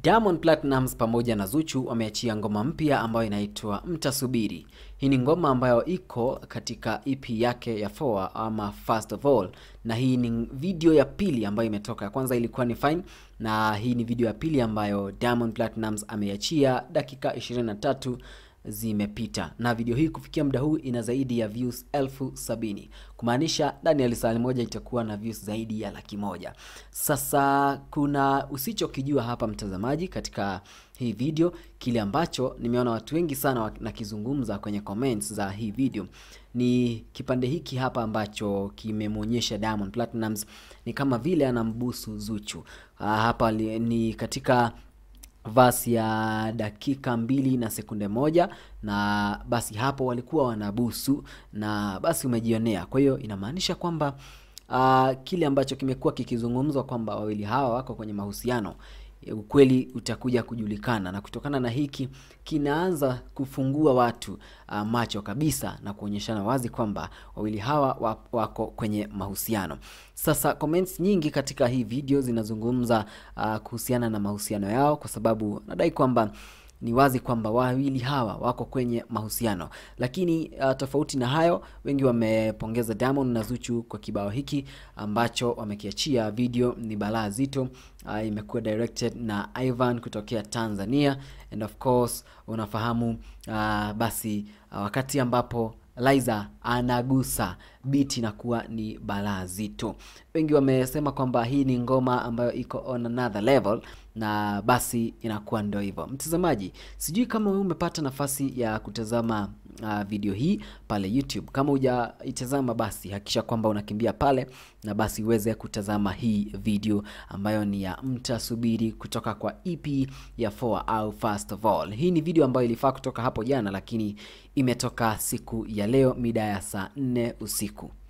Diamond Platnumz pamoja na Zuchu wameachia ngoma mpya ambayo inaitwa Mtasubiri. Hii ni ngoma ambayo iko katika EP yake ya Four ama First of All, na hii ni video ya pili ambayo imetoka. Ya kwanza ilikuwa ni Fine, na hii ni video ya pili ambayo Diamond Platnumz ameiachia dakika 23 zimepita na video hii kufikia muda huu ina zaidi ya views elfu sabini kumaanisha ndani ya lisali moja itakuwa na views zaidi ya laki moja. Sasa kuna usichokijua hapa mtazamaji, katika hii video, kile ambacho nimeona watu wengi sana nakizungumza kwenye comments za hii video ni kipande hiki hapa ambacho kimemwonyesha Diamond Platnumz ni kama vile anambusu Zuchu. Ah, hapa li, ni katika vasi ya dakika mbili na sekunde moja na basi hapo walikuwa wanabusu na basi umejionea. Kwa hiyo inamaanisha kwamba uh, kile ambacho kimekuwa kikizungumzwa kwamba wawili hawa wako kwenye mahusiano ukweli utakuja kujulikana, na kutokana na hiki kinaanza kufungua watu uh, macho kabisa na kuonyeshana wazi kwamba wawili hawa wako kwenye mahusiano. Sasa comments nyingi katika hii video zinazungumza uh, kuhusiana na mahusiano yao, kwa sababu nadai kwamba ni wazi kwamba wawili hawa wako kwenye mahusiano, lakini uh, tofauti na hayo, wengi wamepongeza Diamond na Zuchu kwa kibao hiki ambacho wamekiachia. Video ni balaa zito. Uh, imekuwa directed na Ivan kutokea Tanzania and of course unafahamu uh, basi uh, wakati ambapo Liza anagusa beat inakuwa ni balaa zito. Wengi wamesema kwamba hii ni ngoma ambayo iko on another level, na basi inakuwa ndio hivyo. Mtazamaji, sijui kama wewe umepata nafasi ya kutazama uh, video hii pale YouTube. Kama hujaitazama, basi hakikisha kwamba unakimbia pale na basi uweze kutazama hii video ambayo ni ya Mtasubiri kutoka kwa EP ya Four au First of All. Hii ni video ambayo ilifaa kutoka hapo jana, lakini imetoka siku ya leo mida ya saa nne usiku.